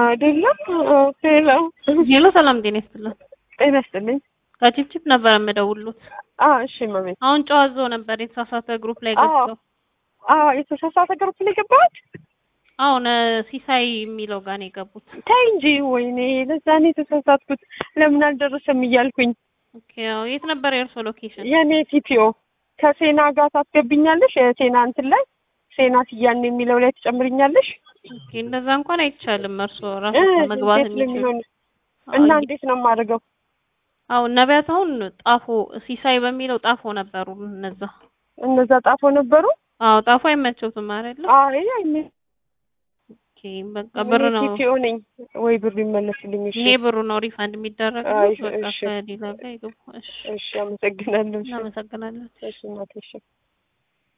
አይደለም። ሄሎ ሄሎ፣ ሰላም ጤና ይስጥልን። ጤና ይስጥልኝ። ከቺፕቺፕ ነበር የምደውሉት። አዎ እሺ መቤት። አሁን ጨዋዞ ነበር የተሳሳተ ግሩፕ ላይ ገብተው። አዎ የተሳሳተ ግሩፕ ላይ ገባሁት። አሁን ሲሳይ የሚለው ጋር ነው የገቡት። ተይ እንጂ ወይኔ፣ ለዛ ነው የተሳሳትኩት። ለምን አልደረሰም እያልኩኝ። ኦኬ፣ ያው የት ነበር የእርሶ ሎኬሽን? የኔ ቲፒኦ ከሴና ጋር ታስገብኛለሽ። የሴና እንትን ላይ ሴና ስያን የሚለው ላይ ትጨምርኛለሽ። ኦኬ፣ እንደዛ እንኳን አይቻልም። እርሶ ራሱ መግባት እንዴት ነው የሚችሉ የሚሆነው? እና እንዴት ነው የማደርገው? አሁን ነቢያት አሁን ጣፎ ሲሳይ በሚለው ጣፎ ነበሩ እነዛ። እነዛ ጣፎ ነበሩ። አዎ ጣፎ አይመቸውትም አይደለ? አይ አይኔ ኦኬ በቃ ብር ነው ቲፒኦ ነኝ ወይ ብሩ ይመለስልኝ። እሺ ይሄ ብሩ ነው ሪፋንድ የሚደረገው። አይ፣ በቃ እሺ። ከሌላ ጋር ይገቡ። እሺ እሺ፣ አመሰግናለሁ። እሺ እናመሰግናለን። እሺ እናቴ እሺ